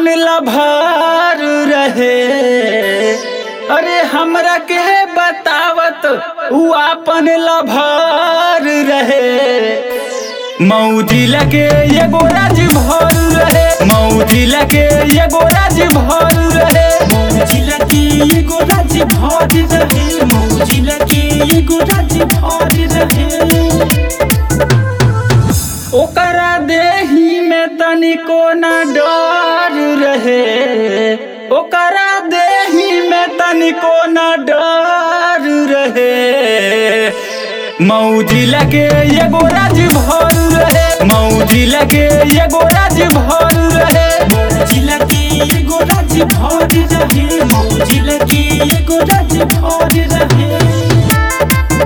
आपन लभार रहे अरे हमरा के बतावत उ आपन लभार रहे मौजी लगे एगो राज भर रहे मौजी लगे एगो राज भर रहे मौजिला के एगो राज भर रहे मौजिला के एगो राज भर रहे ओकरा देही में तनिको न डर रहे ओकरा देही में तनिको न डर रहे मौजी लगे एगो राज भर रहे मौजी लगे एगो राज भर रहे मौजिला के एगो राज भर रहे मौजिला के एगो राज भर रहे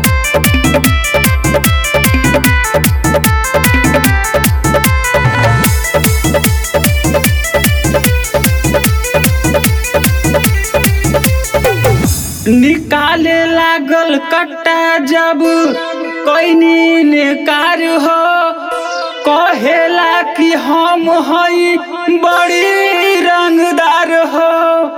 निकाले लागल कट्टा जब कोई निकार हो कहेला कि हम हई बड़ी रंगदार हो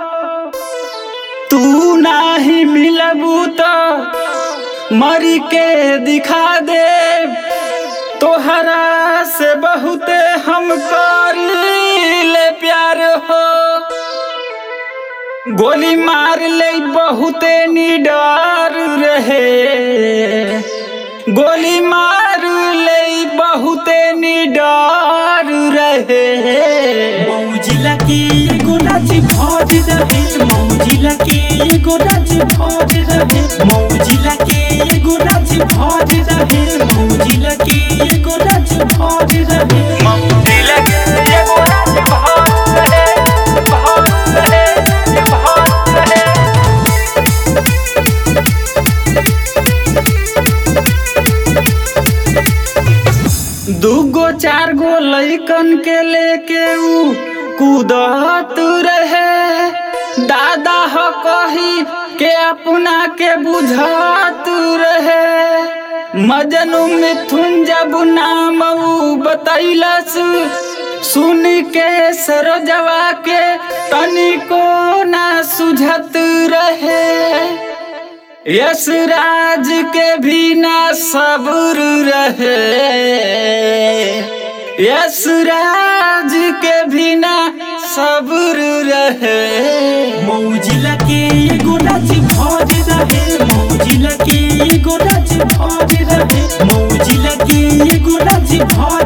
तू नाही मिलबू तो मरी के दिखा दे तोहरा से बहुते हम कर ले प्यार हो गोली मार ले बहुते निडर रहे गोली मार ले बहुते निडर रहे मौजिला के एगो राज भर रहे मौजिला के एगो राज भर रहे मौजिला के एगो राज भर रहे मौजिला के एगो राज भर रहे मौजी लगे एगो राज भर रहे, भर रहे, भर रहे। दूगो चार गो लइकन के लेके ऊ कूदत रहे दादा हो कही के अपना के बुझात रहे मजनू मिथुन जब नाम ऊ बतैलस सुन के सरोजवा के तनिको ना सुझत रहे यश राज के भी ना सब्र रहे यश राज के भी ना सब्र रहे मौजिला के एगो राज भर रहे मौजिला के एगो राज भर रहे मौजिला के एगो राज भर